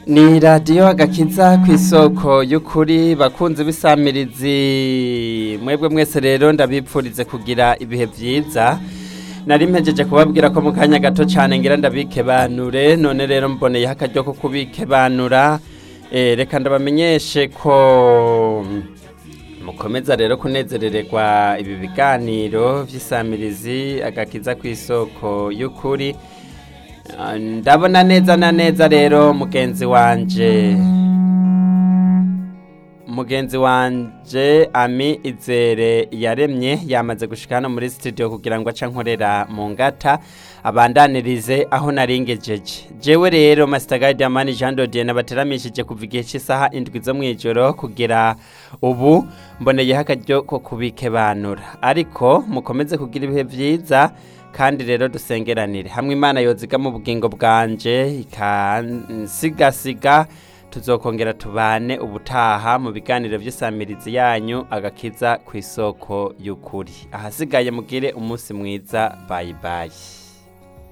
ni radiyo agakiza ku isoko y'ukuri bakunze bisamirizi mwebwe mwese rero ndabipfurize kugira ibihe byiza nari mpejeje kubabwira ko mu kanya gato cyane ngira ndabikebanure none rero mboneyeho akaryo ko kubikebanura reka ndabamenyeshe ko mukomeza rero kunezerererwa ibi biganiro by'isamirizi agakiza ku isoko y'ukuri ndabona neza na neza rero mugenzi wanje mugenzi wanje ami izere yaremye yamaze gushika hano muri studio kugira ngo aca nkorera mu ngata abandanirize aho naringejeje jewe rero Master Guide Amani Jean Dodier nabateramishije kuva igihe cy'isaha indwi zo mwijoro kugira ubu mboneyeho akaryo ko kubikebanura ariko mukomeze kugira ibihe byiza kandi rero dusengeranire hamwe imana yoziga mu bugingo bwanje ikansigasiga tuzokongera tubane ubutaha mu biganiro by'isamirizi yanyu agakiza ku isoko y'ukuri ahasigaye mugire umunsi mwiza bayi bayi